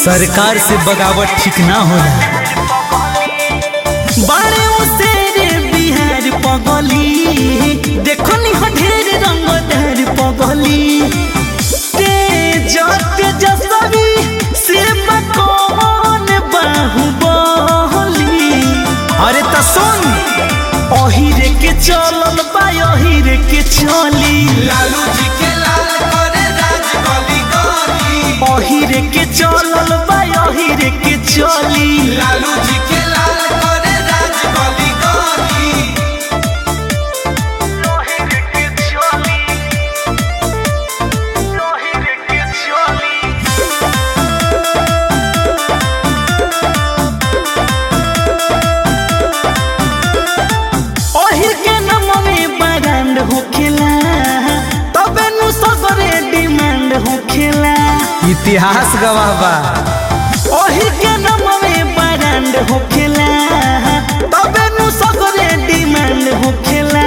सरकार से बगावत ठीक ना होला बारे उसेरे बिहार पगली देखो नी हो ढेर रंग ढेर पगली तेज तेजस्वी से कौन बाहुबली अरे त सुन ओहिरे के चलल बा ओहिरे के चली लालू जी के लाल करे राज गली गली ओहिरे के चलल बा ओहिरे के चली लालू जी के लाल करे राज गली गली ओहिर के नाम में ब्रांड होखेला तबे नु सगरे डिमांड होखेला इतिहास गवाह बा ओहिर के नाम में ब्रांड होखेला तबे नु सगरे डिमांड होखेला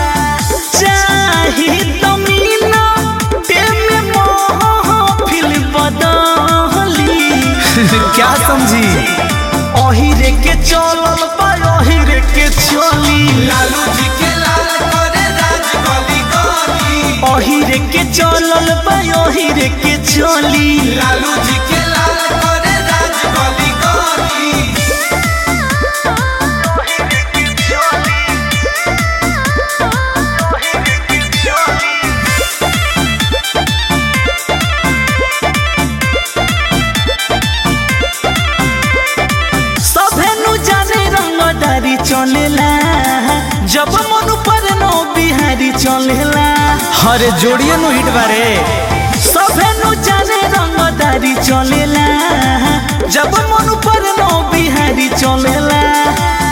चाही तमीना टेम मोह फिल बदली क्या समझी ओहिरे के चलल बा ओहिरे के चली लालू जी के लाल करे राज गली गली ओहिरे के चलल बा ओहिरे के चली लालू जी के लाल करे राज गली गली सभे नु जाने रंगदारी चलेला जब मन पर नो बिहारी चलेला अरे जोड़िए नु हिट बारे सभे नु जाने रंगदारी चलेला जब मन पर नो बिहारी चलेला